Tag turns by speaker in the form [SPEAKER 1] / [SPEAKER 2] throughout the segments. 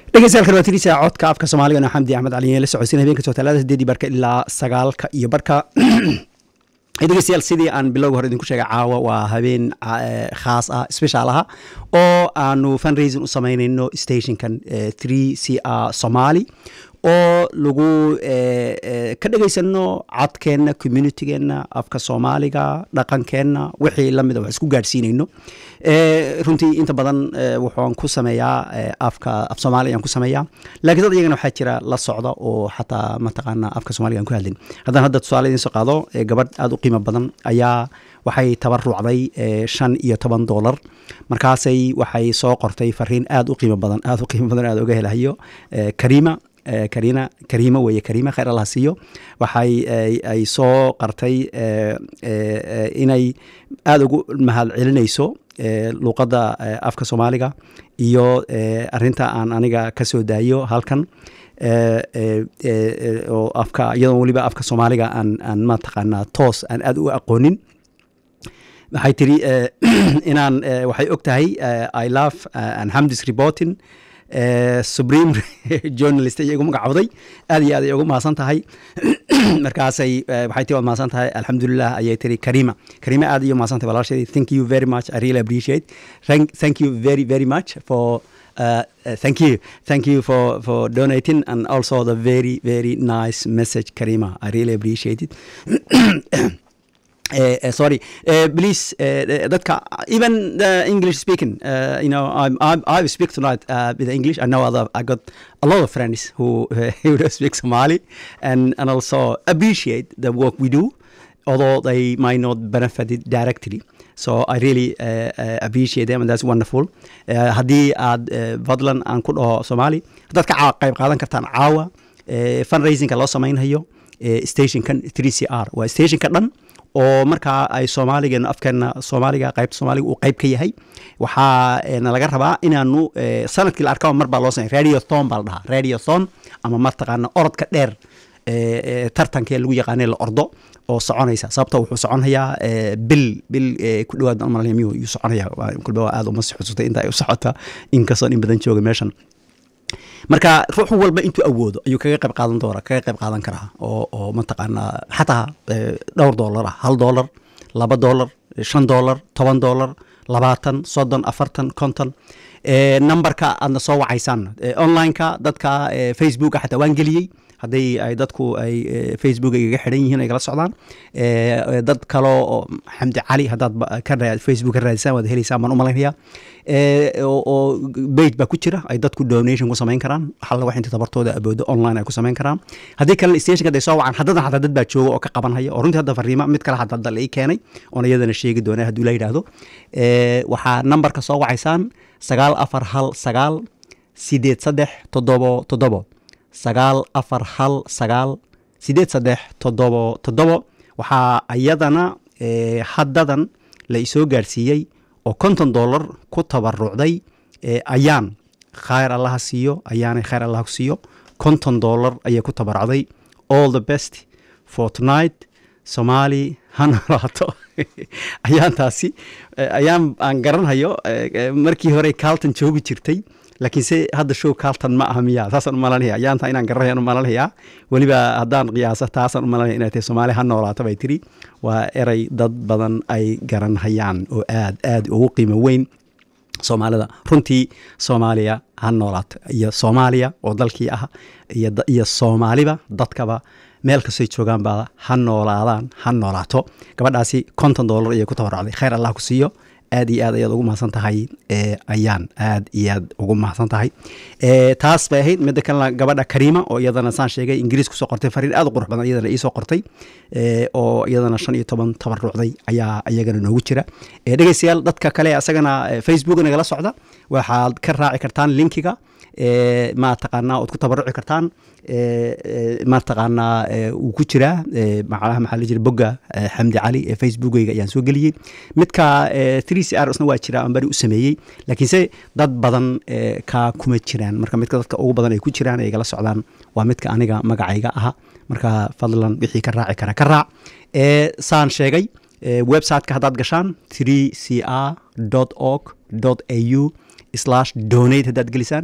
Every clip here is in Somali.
[SPEAKER 1] dhegeystayaal kalwatirisa codka afka soomaaliga no xamdi axmed cali la socodsiin habeenka soo talaada sideedii barka ilaa sagaalka iyo barka dhegeystayaal sidii aan bilowga hore idinku sheegay caawa waa habeen khaas ah special aha oo aanu fundraising u sameynayno stationkan three c r somali oo lagu ka dhegaysano codkeenna communitygeenna afka soomaaliga dhaqankeenna wixii lamida wax isku gaadhsiinayno runtii inta badan wuxuan ku sameeyaa afka af soomaaliga aan ku sameeyaa laakiin dad iyagana waxaa jira la socda oo xataa mataqaana afka soomaliga aan ku hadlin haddaan hadda tusaale idiin soo qaado gabadh aada u qiimo badan ayaa waxay tabarucday shan iyo toban dollar markaasay waxay soo qortay fariin aada u qiimo badan aada u qiimo badan aada uga helahayo kariima karina kariimo weeye kariima khayr allah siiyo waxay ay soo qartay inay aada ugu mahad celinayso luuqadda afka soomaaliga iyo arinta aan aniga ka soo daayo halkan oo afka iyadoon weliba afka soomaaliga aan aan mataqaanaa toos aan aada u aqoonin waxay tiri inaan waxay og tahay i love and hamdis reporting supreme journalist ayay igu magacawday aad iyo aad ay ugu mahadsan tahay markaasay waxay tii waad mahadsan tahay alxamdulilah ayay tiri karima karima aad iyo mahadsan tahay walaasheedi thank you very much i really appreciate thank, thank you very very much for Uh, uh, thank you thank you for for donating and also the very very nice message karima i really appreciate it Uh, uh, sorry, uh, please, dadka even the English speaking, you know, I'm, I'm, I speak tonight with English. I know other, I got a lot of friends who who speak Somali and and also appreciate the work we do, although they might not benefit it directly. So I really appreciate them and that's wonderful. haddii aad fadlan aan ku dhaho Somali, haddaad ka qayb qaadan kartaan caawa fundraisingka loo samaynhayo stationkan 3CR waa stationka dhan oo markaa ay soomaaligeena afkeena soomaaliga qaybta soomaaliga uu qayb ka yahay waxaa nalaga rabaa inaanu sanadkii la arkaba mar baa loo samey radiothon baa la dhahaa radiothon ama mataqaana orodka dheer tartankee lagu yaqaanay la ordo oo soconaysa sababta wuxuu soconhayaa bil bil ku dhawaad malmiyuu yuu soconayaa kulba waa aada uma si xusutay inta ay u socota inkastoon in badan jooga meeshan marka ruux walba intuu awoodo ayuu kaga qayb qaadan doona kaga qayb qaadan karaa oo oo mataqaanaa xataa dhowr dollar ah hal dollar laba dollar shan dollar toban dollar labaatan soddon afartan konton numberka aadna soo wacaysaan onlineka dadka facebooka xataa waan geliyey haddii ay dadku ay facebook igaga xidhan yihiin ay kala socdaan dad kaloo oo xamdi cali haddaad ka facebook ka raadisaan waad helaysaan baan u malaynayaa oo bage baa ku jira ay dadku donation ku samayn karaan xalla wax inta tabartooda aboodo online ay ku samayn karaan haddii kalena stationka haday soo wacan haddadan xataa dad baa jooga oo ka qabanhaya oo runtii hadda fariima mid kale xataa hadda la ii keenay oona iyadana sheegi doona hadduu la yidhaahdo waxaa nambarka soo wacaysaan sagaal afar hal sagaal sideed saddex toddobo toddobo sagaal afar hal sagaal sideed saddex toddobo toddobo waxaa iyadana haddadan la isoo gaarsiiyey oo konton dollar ku tabarucday ayaan khayr allaha siiyo ayaanay khayr allah siiyo konton dollar ayay ku tabarucday all the best for tonight somali ha noolaato ayaantaasi ayaan aan garanhayo markii hore carlton joogi jirtay laakiinse hadda show carlton ma aha miya saasaan u malanaya ayaanta inaan garanayaan u malanaya weliba haddaan qiyaaso taasaan u malanaya inay tahay soomaali ha noolaato bay tiri waa erey dad badan ay garanhayaan oo aad aad ugu qiimo weyn soomaalida runtii soomaaliya ha noolaato iyo soomaaliya oo dalkii ah iyo soomaaliba dadkaba meel kastoy joogaan baa ha noolaadaan ha noolaato gabadhaasi konton dollar ayay ku tabarucday khayr allah ku siiyo aad iyo aad ayaad ugu mahadsan tahay ayaan aad iyo aad ugu mahadsan tahay taas bay ahayd midda kalena gabadha kariima oo iyadana saan sheegay ingiriis kusoo qortay fariin aad u qurux badan iyadana iisoo qortay oo iyadana shan iyo toban tabarucday ayaa iyagana noogu jira dhegeystayaal dadka kale asagana facebook nagala socda waxaad ka raaci kartaan linkiga ma taqaanaa ood ku tabaruci kartaan ma taqaanaa wuu ku jiraa macnaha maxaa la jira bogga xamdi cali ee facebookayga ayaan soo geliyey midka three c r isna waa jira aan bari u sameeyey laakiinse dad badan ka kuma jiraan marka midka dadka ugu badan ay ku jiraan ay igala socdaan waa midka aniga magacayga aha marka fadlan wixii ka raaci kara ka raac saan sheegay websiteka haddaad gashaan three c r org au slash donate haddaad gelisaan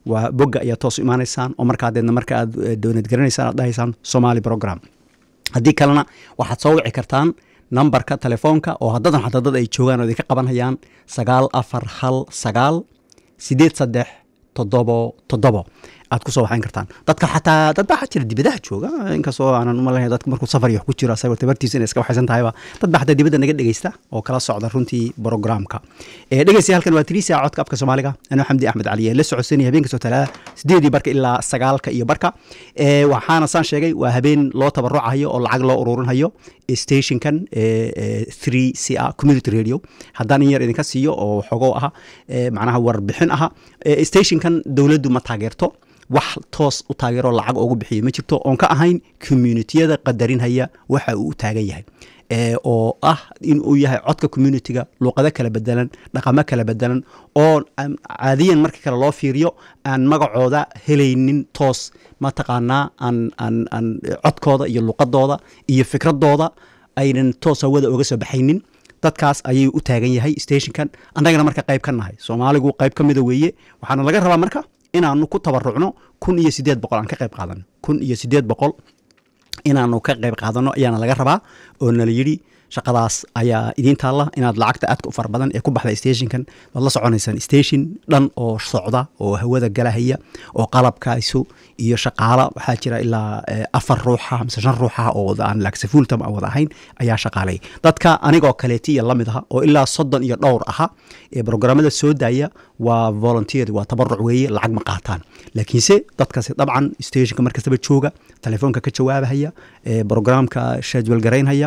[SPEAKER 1] waa bogga ayaa toos u imaanaysaan oo markaa deedna marka aad doonad garanaysaan aad dhahaysaan somali program haddii kalena waxaad soo wici kartaan nambarka telefoonka oo haddadan xataa dad ay joogaan oo idinka qabanhayaan sagaal afar hal sagaal sideed saddex toddobo toddobo aad kusoo waxayn kartaan dadka xataa dad baa waxaa jira dibadaha jooga inkastoo aanan umalaynaya dadka markuu safar iyo wax ku jiro asagoo tabartiisa inay iska waxaysan tahayba dad baa xataa dibadda naga dhegeysta oo kala socda runtii programka dhegeysta halkan waa tirisa codka afka soomaaliga anoo xamdi axmed cali ee la socodsanaya habeen kastoo talaada sideedii barka ilaa sagaalka iyo barka waxaana saan sheegay waa habeen loo tabarucayo oo lacag loo ururinhayo stationkan three c a community radio haddaan in yar idinka siiyo oo xogoo aha macnaha warbixin aha stationkan dowladdu ma taageerto wax toos u taageero lacag ugu bixiyo ma jirto oon ka ahayn communitiyada qadarinhaya waxa uu u taagan yahay oo ah in uu yahay codka communitiga luuqado kala bedelan dhaqamo kala bedelan oo caadiyan marka kale loo fiiriyo aan magacooda helaynin toos mataqaanaa aan aan aan codkooda iyo luuqadooda iyo fikradooda aynan toos hawada oga soo baxaynin dadkaas ayay u taagan yahay stationkan annagana marka qayb ka nahay soomaaligu qayb ka mida weeye waxaana laga rabaa marka inaanu ku tabarucno kun iyo sideed boqol aan ka qayb qaadano kun iyo sideed boqol inaanu ka qayb qaadano ayaana laga rabaa oo nala yidhi shaqadaas ayaa idiin taalla inaad lacagta aadka u fara badan ee ku baxda stationkan waad la soconaysaan station dhan oo socda oo hawada galahaya oo qalabkaasu iyo shaqaala waxaa jira ilaa afar ruuxa mise shan ruuxa oo aan laagsafuultam aan wada ahayn ayaa shaqaalay dadka anigoo kaleeti iyo lamid aha oo ilaa soddon iyo dhowr aha ee programmada soo daaya waa volunteer waa tabaruc weeye lacag ma qaataan laakiinse dadkaasi dabcan stationka markastaba jooga telefoonka ka jawaabahaya programka shadwal garaynhaya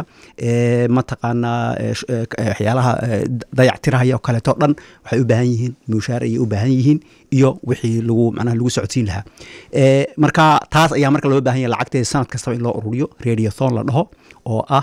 [SPEAKER 1] mataqaanaa waxyaalaha dayac tirahaya oo kaleeto dhan waxay u baahan yihiin mushaar ayay u baahan yihiin iyo wixii lagu macnaha lagu socodsiin lahaa marka taas ayaa marka loo baahan yahay lacagteeda sanad kastaba in loo ururiyo radiothon la dhaho oo ah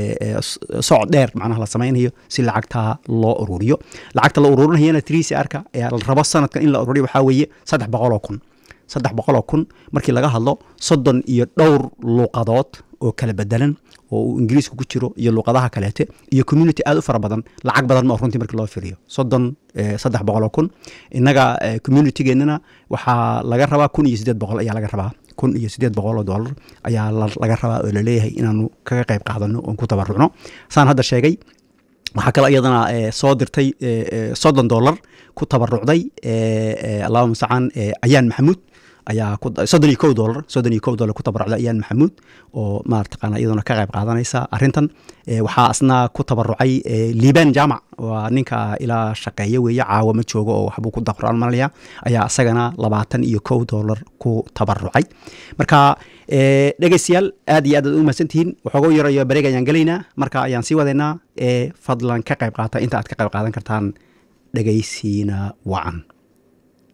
[SPEAKER 1] socod dheer macnaha la samaynayo si lacagtaa loo ururiyo lacagta la ururinayana trisi arka ayaa la rabo sanadkan in la ururiyo waxaa weeye saddex boqoloo kun saddex boqoloo kun markii laga hadlo soddon iyo dhowr luuqadood oo kala bedelan oo uu ingiriiska ku jiro iyo luuqadaha kaleete iyo community aad u fara badan lacag badan ma runtii markii loo firiyo soddon saddex boqoloo kun innaga communitigeennana waxaa laga rabaa kun iyo siddeed boqol ayaa laga rabaa kun iyo siddeed boqol oo dollar ayaa laga rabaa oo laleeyahay inaanu kaga qayb qaadano oon ku tabarucno saan hadda sheegay waxaa kaloo iyadana soo dirtay soddon dollar ku tabarucday allahuma mustacaan ayaan maxamuud ayaa soddon iyo kow dollar soddon iyo kow dollar ku tabarucday ayaan maxamuud oo maartaqaana iyaduna ka qayb qaadanaysa arrintan waxaa asna ku tabarucay liban jaamac waa ninka ilaa shaqeeya weeye caawa ma joogo oo waxbuu ku daqraan malaya ayaa isagana labaatan iyo kow dollar ku tabarucay marka dhegeystayaal aad iyo aad aad u mahadsantihiin waxooga yarayo bareeg ayaan gelaynaa marka ayaan sii wadaynaa ee fadlan ka qayb qaata inta aad ka qayb qaadan kartaan dhegeysiina wacan